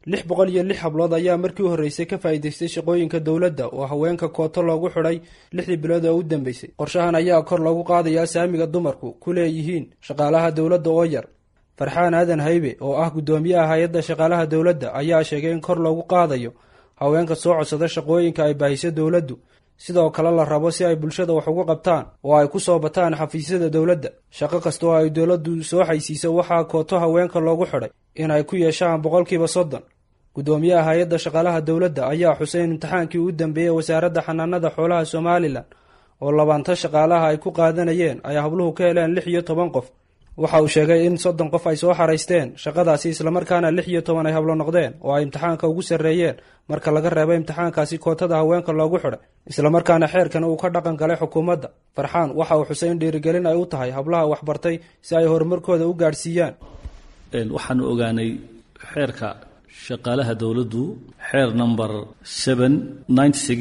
lix boqol iyo lix hablood ayaa markii u horreysay ka faa'iidaystay shaqooyinka dowladda oo haweenka kooto loogu xidhay lixdii bilood oo u dambeysay qorshahan ayaa kor loogu qaadayaa saamiga dumarku ku leeyihiin shaqaalaha dowladda oo yar farxaan aadan haybe oo ah guddoomiyaha hay-adda shaqaalaha dowladda ayaa sheegay in kor loogu qaadayo haweenka soo codsada shaqooyinka ay baahiso dowladdu sidoo kale la rabo si ay bulshada wax ugu qabtaan oo ay ku soo bataan xafiisyada dowladda shaqo kasta oo ay dowladdu soo xaysiiso waxaa kooto haweenka loogu xidhay in ay ku yeeshaan boqolkiiba soddon guddoomiyaha hay-adda shaqaalaha dowladda ayaa xusay in imtixaankii u dambeeyey wasaaradda xanaanada xoolaha somalilan oo labaanta shaqaalaha ay ku qaadanayeen ay habluhu ka heleen lix iyo toban qof waxa uu sheegay in soddon qof ay soo xaraysteen shaqadaasi islamarkaana lix iyo toban ay hablo noqdeen oo ay imtixaanka ugu sarreeyeen marka laga reebo imtixaankaasi kootada haweenka loogu xidhay islamarkaana xeerkan uu ka dhaqan galay xukuumadda farxaan waxa uu xusay in dhiirigelin ay u tahay hablaha waxbartay si ay horumarkooda u gaadhsiiyaan waxaanu ogaanay xeerka shaqaalaha dowladdu xeer number seven ninety six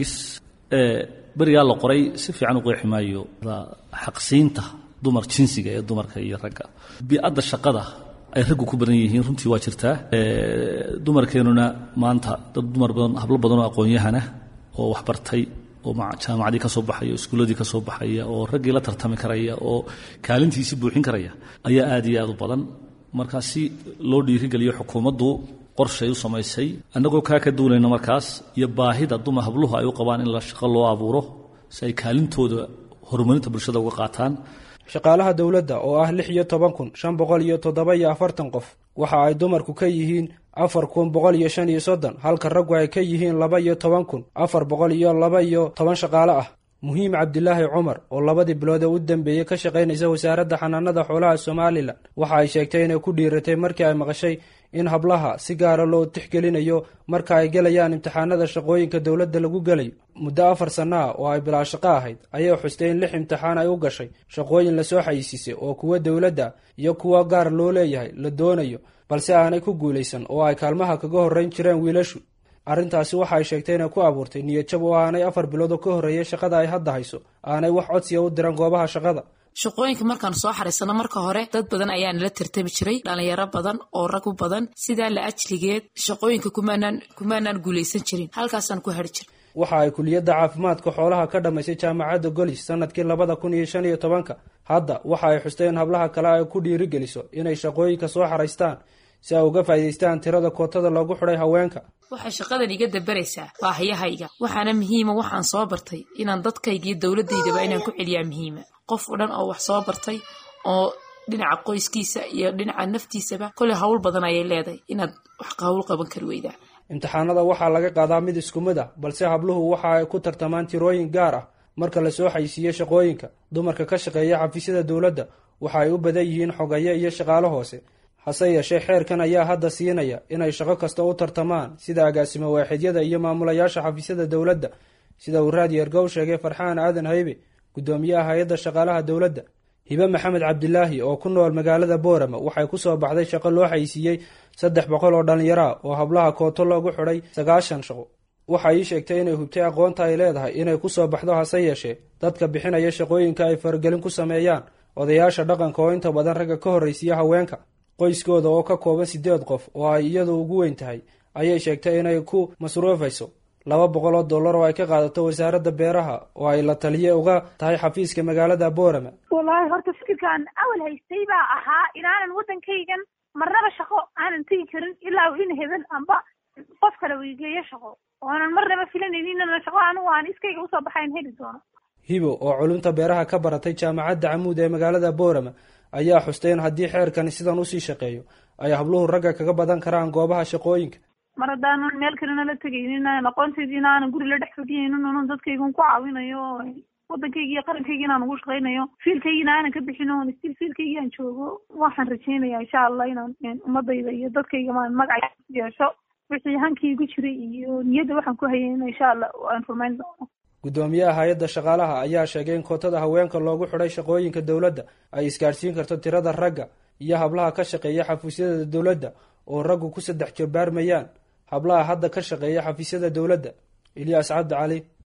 ee berigaa la qoray si fiican u qeexi maayo xaqsiinta dumar jinsiga ee dumarka iyo ragga bi-adda shaqada ay raggu ku badan yihiin runtii waa jirtaa dumarkeennuna maanta dad dumar badan hablo badan oo aqoon-yahana oo waxbartay oo jaamacadii ka soo baxaya oo iskuulladii ka soo baxaya oo raggii la tartami karaya oo kaalintiisii buuxin karaya ayaa aad iyo aad u badan markaa si loo dhiirigeliyo xukuumaddu qorshay u samaysay annagoo kaa ka duulayna markaas iyo baahida dumar habluhu ay u qabaan in la shaqo loo abuuro si ay kaalintooda horumarinta bulshada uga qaataan shaqaalaha dowladda oo ah lix iyo toban kun shan boqol iyo toddoba iyo afartan qof waxa ay dumarku ka yihiin afar kun boqol iyo shan iyo soddon halka raggu ay ka yihiin laba iyo toban kun afar boqol iyo laba iyo toban shaqaale ah muhiim cabdilaahi cumar oo labadii bilood ee u dambeeyey ka shaqaynaysa wasaaradda xanaanada xoolaha somalilan waxa ay sheegtay inay ku dhiiratay markii ay maqashay in hablaha si gaara loo tixgelinayo marka ay gelayaan imtixaanada shaqooyinka dowladda lagu gelayo muddo afar sanno ah oo ay bilaa shaqo ahayd ayay xustay in lix imtixaan ay u gashay shaqooyin lasoo xayisiisay oo kuwa dowladda iyo kuwa gaar loo leeyahay la doonayo balse aanay ku guulaysan oo ay kaalmaha kaga horrayn jireen wiilashu arrintaasi waxa ay sheegtay inay ku abuurtay niyadjab oo aanay afar bilood oo ka horreeyay shaqada ay hadda hayso aanay wax codsiya u diran goobaha shaqada shaqooyinka markaan soo xaraysano marka hore dad badan ayaa nala tartami jiray dhalinyaro badan oo rag u badan sidaa la ajligeed shaqooyinka kumaanaan kumaanaan guulaysan jirin halkaasaan ku hari jira waxa ay kuliyadda caafimaadka xoolaha ka dhammaysay jaamacadda golis sanadkii labada kun iyo shan iyo tobanka hadda waxa ay xustay in hablaha kale ay ku dhiirigeliso inay shaqooyinka soo xaraystaan si ay uga faa'iidaystaan tirada kootada loogu xidhay haweenka waxay shaqadan iga dabaraysaa baahiyahayga waxaana muhiima waxaan soo bartay inaan dadkaygiiyo dowladdaydaba inaan ku celiyaa muhiima qof o dhan oo wax soo bartay oo dhinaca qoyskiisa iyo dhinaca naftiisaba koley hawl badan ayay leedahay inaad wax hawl qaban kari weydaa imtixaanada waxaa laga qaadaa mid isku mid ah balse habluhu waxa ay ku tartamaan tirooyin gaar ah marka lasoo xaysiiyo shaqooyinka dumarka ka shaqeeya xafiisyada dowladda waxa ay u badan yihiin xogaye iyo shaqaalo hoose hase yeeshee xeerkan ayaa hadda siinaya inay shaqo kasta u tartamaan sida agaasimo waaxidyada iyo maamulayaasha xafiisyada dowladda sida uu raadi ergow sheegay farxaan aadan haybe guddoomiyaha hay-adda shaqaalaha dowladda hibe maxamed cabdilaahi oo ku nool magaalada boorama waxay ku soo baxday shaqo loo xaysiiyey saddex boqol oo dhallinyaro ah oo hablaha kooto loogu xidhay sagaashan shaqo waxa ii sheegtay inay hubtay aqoonta ay leedahay inay ku soo baxdo hase yeeshee dadka bixinaya shaqooyinka ay faragelin ku sameeyaan odayaasha dhaqanka oo inta badan ragga ka horraysiiya haweenka qoyskooda oo ka kooban siddeed qof oo ay iyadu ugu weyn tahay ayay sheegtay inay ku masruufayso laba boqol oo dollar oo ay ka qaadato wasaaradda beeraha oo ay la taliye uga tahay xafiiska magaalada boorama wallaahi horta fikirkaan awal haystay baa ahaa inaanan waddankaygan marnaba shaqo aanan tegi karin ilaa in hebel amba qof kale weygeeyo shaqo oonan marnaba filanaynin inana shaqo anigu aan iskayga usoo baxayn heli doono hibo oo culumta beeraha ka baratay jaamacadda camuud ee magaalada boorama ayaa xustay in haddii xeerkani sidan usii shaqeeyo ay habluhu ragga kaga badan karaan goobaha shaqooyinka mar haddaanan meel kalena la tegaynin aqoontaydii inaanan guri la dhex fadhiyaynin unan dadkaygan ku caawinayo waddankayga iyo qarankayga inaan ugu shaqaynayo fiilkaygina aanan ka bixin oon stil fiilkaygi aan joogo waxaan rajaynaya insha allah inaan ummadayda iyo dadkayga maan magaca yeesho wixii hankaygu jiray iyo niyadda waxaan ku hayay in insha allah aan rumayn doono guddoomiyaha hay-adda shaqaalaha ayaa sheegay in kootada haweenka loogu xidhay shaqooyinka dowladda ay isgaadhsiin karto tirada ragga iyo hablaha ka shaqeeya xafiisyada dowladda oo raggu ku saddex jabaarmayaan hablaha hadda ka shaqeeya xafiisyada dowladda ilyaas cabdi cali